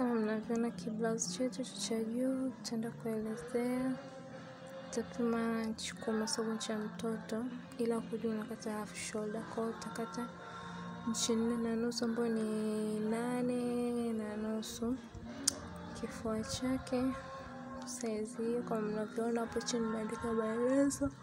kama mnavyoona kiblausi chetu cha juu tutaenda kuelezea utapima nchi kwa masomo cha mtoto ila kuja unakata half shoulder kwao utakata nchi nne na nusu ambayo ni nane na nusu kifua chake saizi hiyo kama mnavyoona hapo chini imeandika maelezo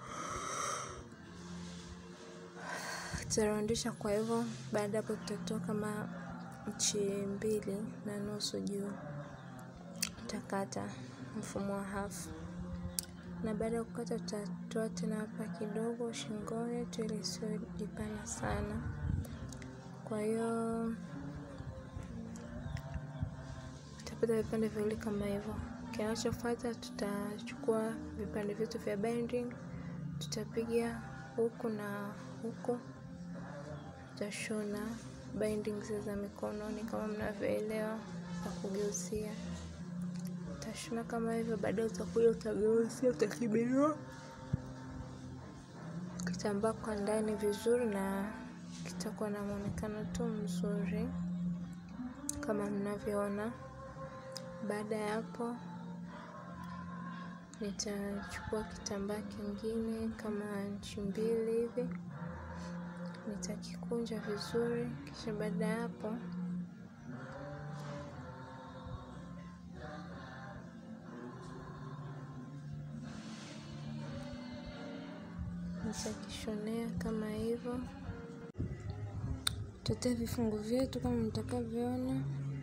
tutarondesha kwa hivyo baada hapo tutatoa kama nchi mbili na nusu juu utakata mfumo wa hafu na baada ya kukata tutatoa tena hapa kidogo shingo yetu ili isiwe jipana sana kwa hiyo tutapata vipande viwili kama hivyo kinachofuata tutachukua vipande vyetu vya binding tutapiga huku na huku tutashona bindings za mikononi kama mnavyoelewa kwa kugeuzia utashona kama hivyo baadaye utakuja utageuzia utakibinua kitambaa kwa ndani vizuri na kitakuwa na mwonekano tu mzuri kama mnavyoona baada ya hapo nitachukua kitambaa kingine kama nchi mbili hivi nitakikunja vizuri kisha baada ya hapo nitakishonea kama hivyo tutoe vifungu vyetu kama mtakavyoona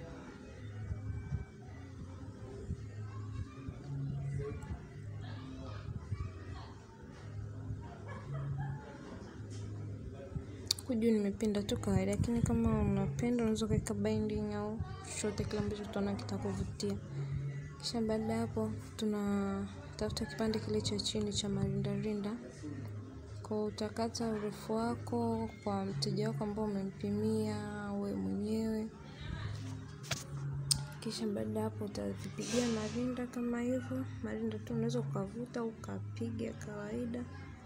huku juu nimependa tu kawaida lakini kama unapenda unaweza ukaweka binding au chochote kile ambacho utaona kitakuvutia kisha baada ya hapo tunatafuta kipande kile cha chini cha marindarinda kwa utakata urefu wako kwa mteja wako ambao umempimia we mwenyewe kisha baada ya hapo utavipigia marinda kama hivyo marinda tu unaweza ukavuta ukapiga kawaida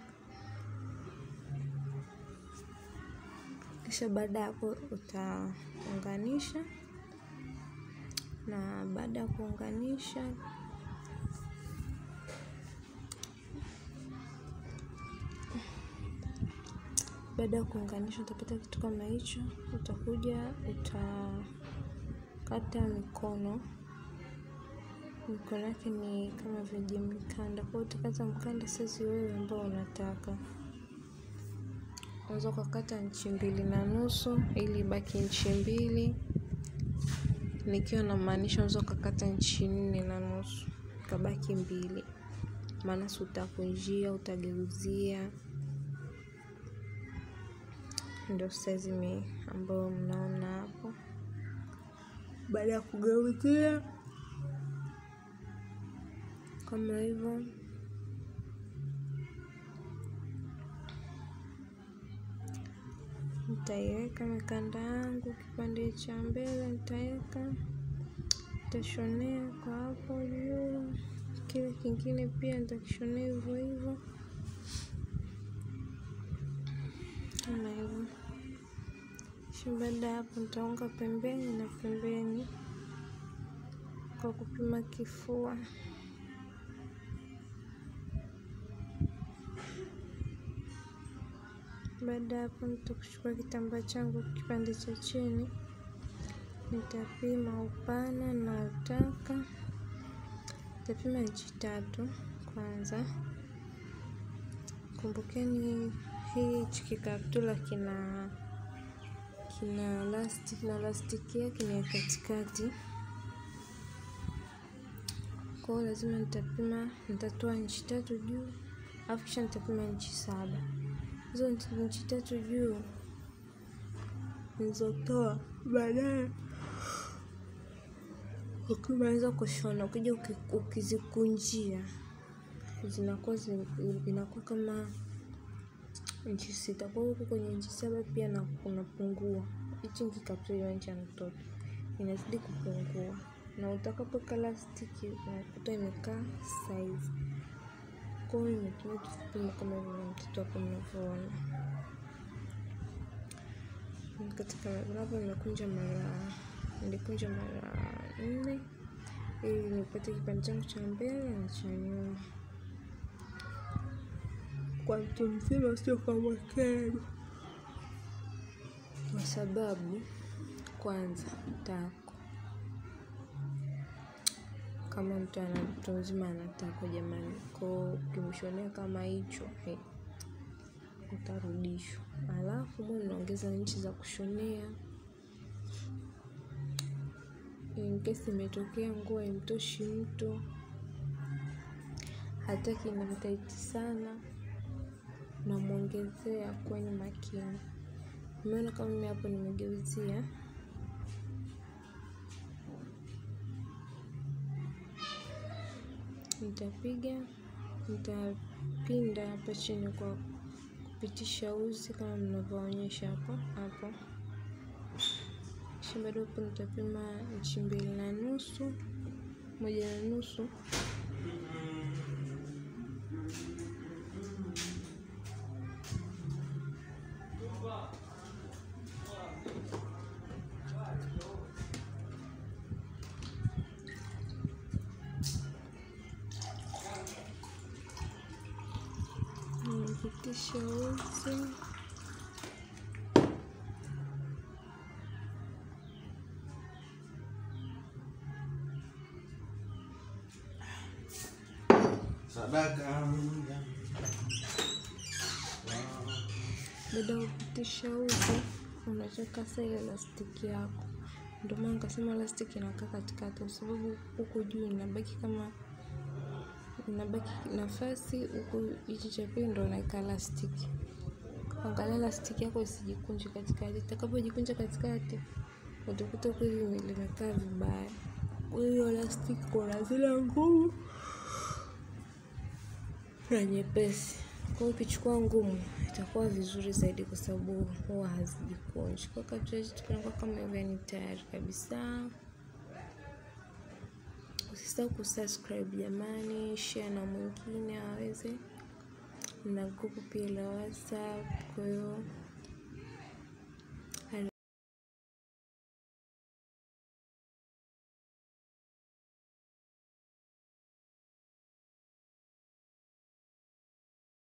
kisha baada ya hapo utaunganisha na baada ya kuunganisha baada ya kuunganisha utapata kitu kama hicho utakuja utakata mikono mikono yake ni kama vijimkanda kwao utakata mkanda saizi wewe ambao unataka unaweza ukakata nchi mbili na nusu ili ibaki nchi mbili nikiwa namaanisha unaweza ukakata nchi nne na nusu ikabaki mbili maana si utakunjia utageuzia ndio saizi mi ambayo mnaona hapo baada ya kugeuzia kama hivyo nitaiweka mikanda yangu kipande cha mbele nitaweka nitashonea kwa hapo juu kile kingine pia nitakishonea hivyo hivyo kama hivyo kisha baada ya hapo nitaunga pembeni na pembeni kwa kupima kifua baada ya hapo nitakuchukua kitambaa changu kipande cha chini nitapima upana na utaka nitapima nchi tatu kwanza kumbukeni hii kikaptula kina kina lastic na lastiki yake ni ya katikati kwao lazima nitapima nitatoa nchi tatu juu alafu kisha nitapima nchi saba hizo nchi tatu juu nilizotoa baadaye ukimaliza kushona ukija ukizikunjia zinakuwa zinakuwa kama nchi sita kwa hiyo huku kwenye nchi saba pia na unapungua hichi nkikaptula nchi ya mtoto inazidi kupungua na utakapoweka lastiki unakuta imekaa saizi kwa hiyo imetumia kipimo kama hivyo mtoto hapo mnavyoona katika hapo nimekunja mara nilikunja mara nne ili nipate kipande changu cha mbele na cha nyuma kwa mtu mzima sio kama kero kwa sababu kwanza tako kama mtu ana mtu mzima anatako jamani ko ukimshonea kama hicho hey, utarudishwa alafu mwe unaongeza nchi za kushonea in case imetokea nguo imtoshi mtu hataki nimtaiti sana namwongezea kwenye makini umeona kama mimi hapo nimegeuzia nitapiga nitapinda hapa chini kwa kupitisha uzi kama mnavyoonyesha hapo hapo kisha bado hapo nitapima inchi mbili na nusu moja na nusu nimepitisha uzi Sadaka. baada ya kupitisha uzi unacheka sasa ile lastiki yako ndio maana nikasema lastiki inakaa katikati kwa sababu huku juu inabaki kama inabaki nafasi huku hichi cha pili ndo unaweka lastiki angalia lastiki yako isijikunje katikati itakapojikunja katikati utakuta kweli limekaa vibaya kwa hiyo lastiki kuna zile ngumu na nyepesi kwa hiyo ukichukua ngumu itakuwa vizuri zaidi kwa sababu huwa hazijikunji kwa kabla yetu tunakuwa kama hivyo ni tayari kabisa usisahau kusubscribe jamani share na mwingine aweze na grupu pia la whatsapp kwa hiyo